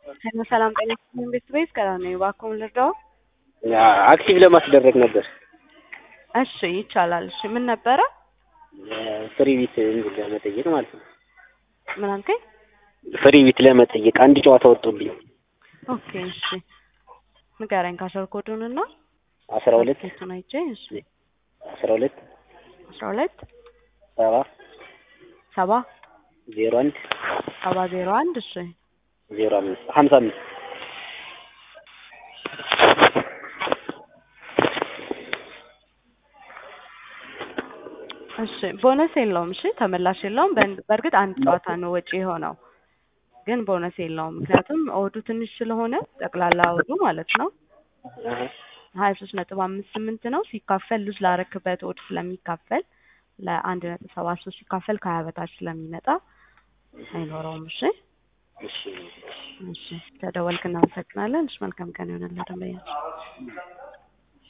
ሄሎ ሰላም ጤና ይስጥልኝ ቤተሰቤት ከላ ነኝ። እባክዎን ልርዳዎ? አክቲቭ ለማስደረግ ነበር። እሺ ይቻላል። እሺ ምን ነበረ? ፍሪ ቢት ለመጠየቅ ማለት ነው። ምን አልከኝ? ፍሪ ቢት ለመጠየቅ አንድ ጨዋታ ወጥቶብኝ ኦኬ እሺ ንገረኝ ካሸር ኮዱን እና አስራ ሁለት ቱን አይቼ እሺ አስራ ሁለት አስራ ሁለት ሰባ ሰባ ዜሮ አንድ ሰባ ዜሮ አንድ እሺ ዜሮ አምስት ሀምሳ አምስት እሺ ቦነስ የለውም። እሺ ተመላሽ የለውም። በን- በእርግጥ አንድ ጨዋታ ነው ወጪ የሆነው ግን ቦነስ የለውም። ምክንያቱም ኦዱ ትንሽ ስለሆነ ጠቅላላ ኦዱ ማለት ነው ሀያ ሶስት ነጥብ አምስት ስምንት ነው ሲካፈል ሉዝ ላረክበት ኦድ ስለሚካፈል ለአንድ ነጥብ ሰባት ሶስት ሲካፈል ከሀያ በታች ስለሚመጣ አይኖረውም። እሺ እሺ እሺ ተደወልክ፣ እናመሰግናለን። እሺ መልካም ቀን ይሆንልህ ደንበኛችን።